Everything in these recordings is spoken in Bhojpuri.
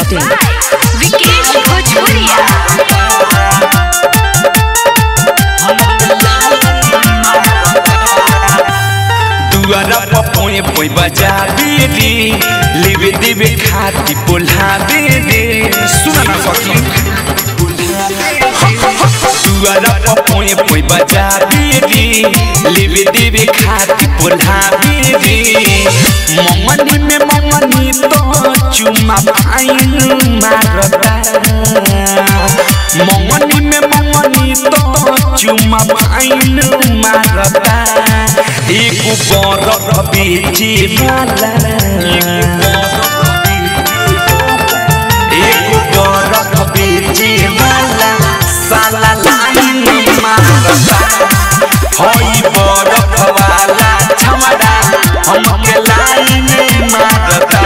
masti.in. विकेश भोजपुरिया दुआरा पपोए पोई बजा बेरी लिवे देवे खाती बोला बेरी सुना ना सकी दुआरा पपोए पोई बजा बेरी लिवे देवे खाती बोला बेरी ममनी में ममनी तो चुमा फाइन मारता ममनी में ममनी तो चुमा फाइन मारता एक बरफ बेचे वाला एक बरफ बेचे वाला साला लाइन मारता हई बरफ वाला छमड़ा हमके लाइन मारता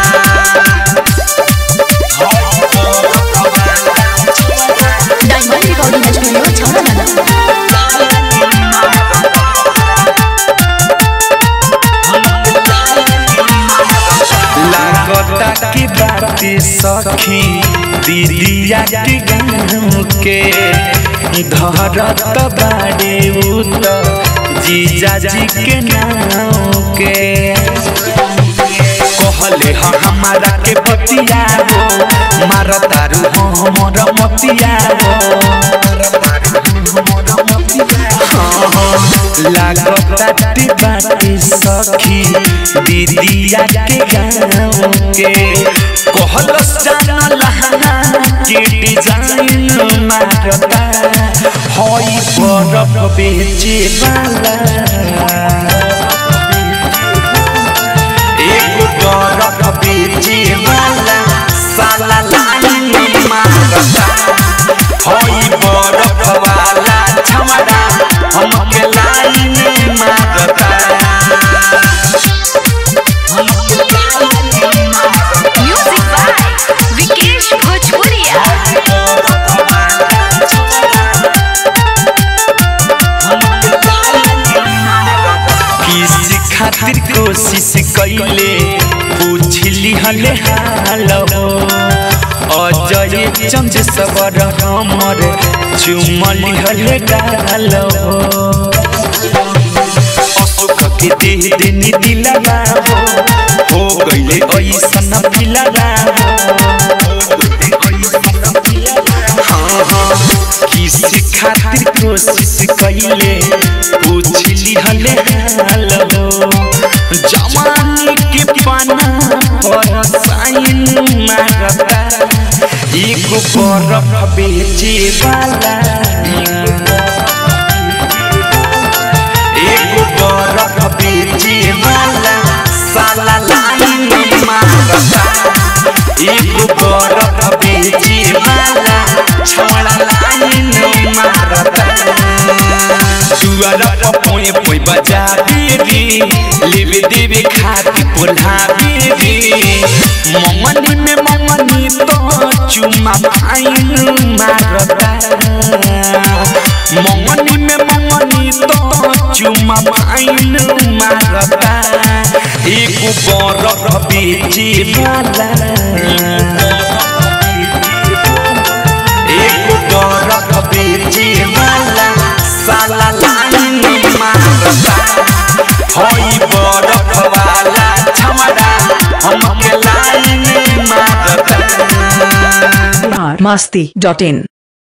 हई बरफ वाला छमड़ा Diamond Recording Studio, Chowdhury. लागता की बात सखी दीदिया के गाँव के धरत बाड़े उ त जीजा जी के नाम के कहले ह हमारा के बतिया हो मारा तारू हमर मतिया हो लागता बाटी सखी दीदिया के गाँव के कहलस जाना लहना के डिजाइन मारता हई बरफ बेचे वाला एक बरफ बेचे वाला साला लाइन मारता हई बरफ वाला छमड़ा हमके लाइन मारता म्यूजिक बाय विकेश भोजपुरिया किसी खातिर कोशिश कैले पूछली हले हाल हो अजय चंद सबर हमर चुमली हले गाल हो अशोक के देह देनी दिलवा हो हो गईले ऐसन फिलवा हाँ हाँ किसी खातिर कोशिश कैले पूछली हले हाल हो जवानी के पाना पर साइन मारता एक बरफ बेचे वाला एक बरफ बेचे वाला साला लाइन मारता एक बरफ बेचे वाला छवड़ा लाइन मारता दुआरा पपोए पोई बजा बेरी लेवे देवे खाती पोल्हा बेरी ममनी में ममनी तो चुमा फाइन मारता ममनी में ममनी तो चुमा फाइन मारता एक बरफ बेचे वाला एक बरफ बेचे वाला साला लाइन मारता हई बरफ वाला छमड़ा हमके लाइन मारता Masti.in.